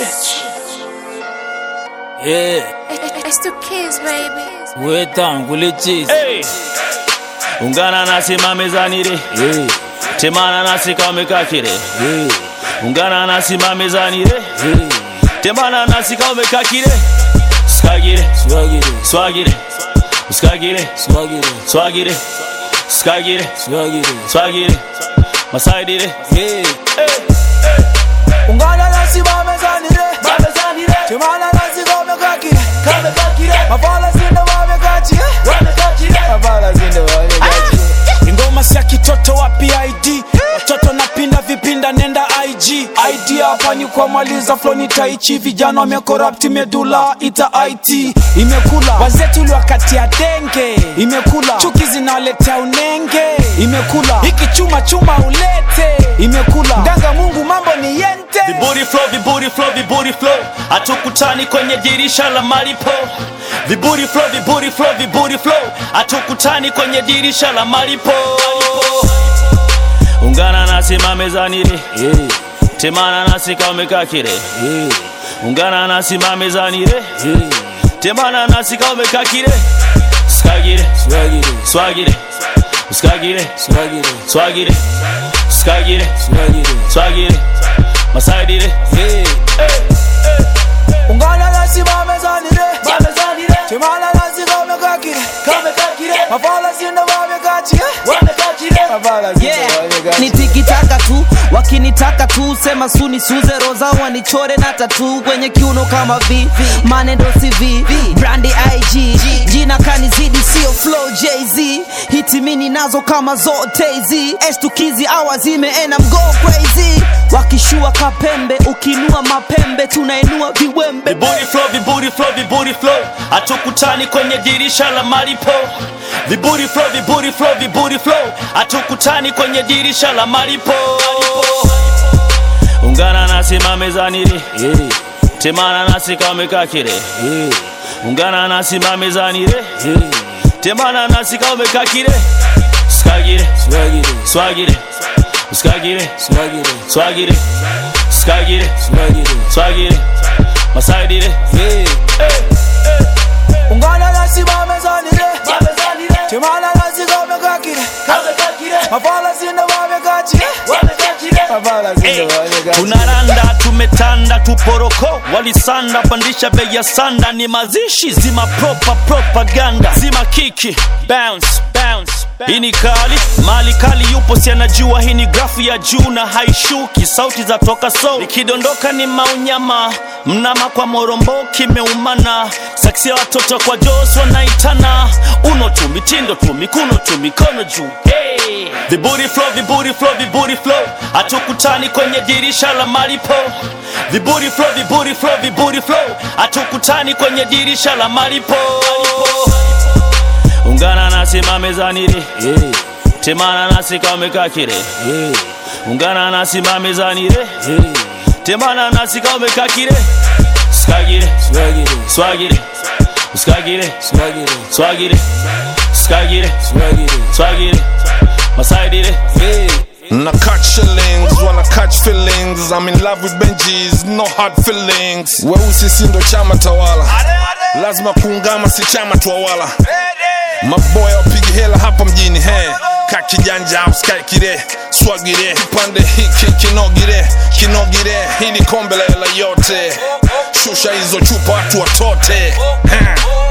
Yeah, It's the kids, baby. wetangu legit. Hey. Ungana nasi mamezani re Yeah, temana nasi kaumekakire yeah, ungana nasi mamezani re yeah. temana nasi kaumekakire skagire Swagger, swagire skagire swagger, swagire skagire swagger. swagire masaidire Yeah, ungana nasi bamezanire timana nasi kamekakire mapala zinde wamekachie mapala zinde wamekachie ingoma sia kitoto wa pid watoto napinda vipinda nenda ig id hapa ni kwa maliza floni taichi vijana wamekorapti medula ita it imekula wazetu uliwakatia denge imekula chuki zinaletea unenge imekula hiki chuma chuma ulete imekula mganga mungu mambo ni yente viburi flow viburi flow viburi flow hatukutani kwenye dirisha la malipo viburi flow viburi flow viburi flow hatukutani kwenye dirisha la malipo ungana nasi mamezani re yeah, temana nasi kaumekakire yeah, ungana nasi mamezani re yeah. temana nasi kaumekakire skagire Swagger, swagire skagire swagger, swagire skagire swagger. swagire masaidire Yeah, ungana nasi bamezanire timana nasi kamekakire mapala zinde wamekachie mapala zinde Yeah, wamekachie nitikitaka tu wakinitaka tu sema suni suze roza wanichore na tatu kwenye kiuno kama v manendo cv brandi ig jina kanizidi sio flow jz hitimini nazo kama zote hizi estukizi awa zimeena mgo crazy wakishua kapembe ukinua mapembe tunainua viwembe viburi flow viburi flow viburi flow hatukutani kwenye dirisha la malipo viburi flow viburi flow viburi flow hatukutani kwenye dirisha la malipo ungana nasi mamezani re yeah, temana nasi kaumekakire yeah, ungana nasi mamezani re yeah. temana nasi kaumekakire skagire Swagger, swagire skagire swagger, swagire skagire swagger. swagire masaidire Yeah, ungana nasi bamezanire timana nasi kamekakire mapala zinde wamekachie mapala zinde wamekachie tunaranda tumetanda tuporoko walisanda pandisha bei ya sanda ni mazishi zima propa propaganda zima kiki bounce bounce hii ni kali mali kali yupo si anajua hii ni grafu ya juu na haishuki sauti za toka so ikidondoka ni maunyama mnama kwa morombo kimeumana saksi ya watoto kwa jos wanaitana uno tu mitindo tu mikuno tu mikono juu hey. viburi flow viburi flow viburi flow hatukutani kwenye dirisha la malipo viburi flow viburi flow viburi flow hatukutani kwenye dirisha la malipo ungana nasi mamezani re yeah, temana nasi kaumekakire yeah, ungana nasi mamezani re yeah. temana nasi kaumekakire skagire Swagger, swagire skagire swagger, swagire skagire swagger. swagire masaidire Yeah, Na catch shillings, wanna catch feelings. I'm in love with Benjis, no hard feelings. Weusi si ndo chama tawala, lazima kuungama, si chama twawala. Maboya wapigi hela hapa mjini he ka kijanja uskai kire swagire kipande hiki kinogire kinogire hili kombe la hela yote shusha hizo chupa watu watote He.